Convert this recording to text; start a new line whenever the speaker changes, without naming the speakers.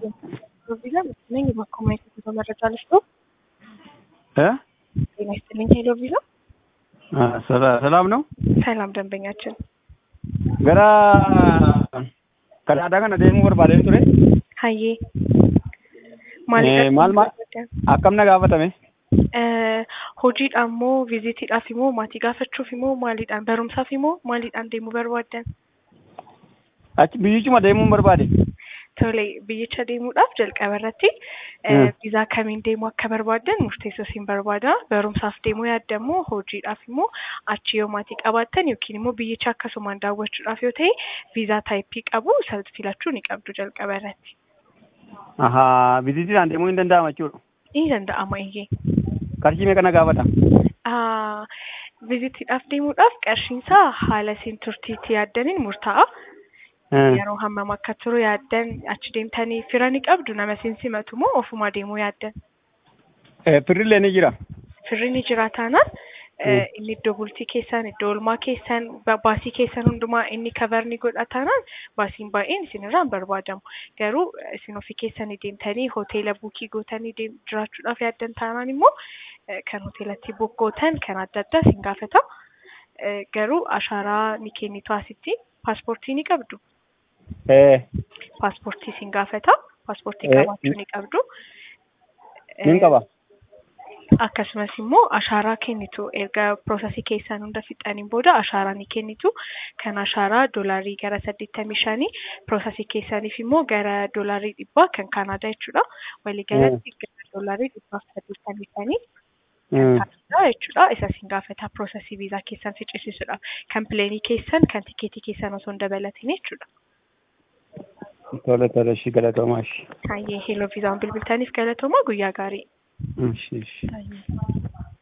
ቪዛ መሰለኝ በኮማይት ጉዞ መረጃ ልስጦ።
እ
ጤና ይስጥልኝ ሄሎ ቪዛ።
ሰላም ነው።
ሰላም ደንበኛችን
ገራ ከዳዳ kana deemuu barbaadeen ture
hayyee
Eh, maal maal akkam na gaafatame
hojiidhaan moo viizitiidhaaf immoo maatii gaafachuuf immoo maaliidhaan barumsaaf immoo maaliidhaan deemuu barbaaddan
achi biyyichuma deemuun barbaade
tole biyyicha deemuudhaaf jalqaba irratti
Mm.
viizaa kamiin deemuu akka barbaaddan murteessoo siin barbaada barumsaaf deemuu yaaddamoo hojiidhaaf immoo achi yoo maatii qabaattan yookiin immoo biyyicha akkasumaan daawwachuudhaaf yoo ta'e viizaa taayippii qabu isa filachuu ni qabdu jalqaba irratti
ahaa bizitiidhaan deemuu hin danda'ama jechuudha
ni danda'ama iyyee
qarshii meeqa na gaafata
Ah, vizitiidhaaf deemuudhaaf qarshiinsaa haala isin turtiitti yaaddaniin murtaa'a.
Eh,
Yeroo hammam akka turu yaaddan achi deemtanii fira ni qabdu nama isin simatu moo ofumaa deemuu yaaddan?
eh, firrillee ni jira
Firri ni jira taanaan eh,
Mm.
inni iddoo bultii keessan iddoo oolmaa keessan ba- baasii keessan hundumaa inni kavar ni godha taanaan baasiin baay'een isinirraa hin barbaadamu. Garuu eh, isin ofii keessanii deemtanii hoteela buukii gootanii deem- jiraachuudhaaf yaaddan taanaan immoo eh, kan hoteelatti buuk gootan kan adda addaa isin gaafata. Eh, Garuu ashaaraa ni kennitu asitti paaspoortii ni qabdu.
Eh,
Paaspoortii isin gaafata. Paaspoortii
Eh,
qabaachuu ni qabdu.
nin
Eh,
qaba
akkasumas immoo ashaaraa kennitu erga piroosesii keessan hunda fixaniin booda ashaaraa ni kennitu kan ashaaraa doolaarii gara saddeettamii shanii piroosesii keessaniif immoo gara doolaarii dhibbaa kan kaanaadaa jechuudha waliigalatti gara doolaarii dhibbaaf saddeettamii shanii
Mm.
kaanaadaa jechuudha isa isin gaafata piroosesii viizaa keessan ficcisiisuudhaaf kan pileenii keessan kan tikeetii keessan osoo hin dabalatin jechuudha.
tole tole ishii galatoomaa ishii
Hayyee heeloo viizaan bilbiltaniif galatoomaa guyyaa gaarii.
ishii ishii
Hayyee.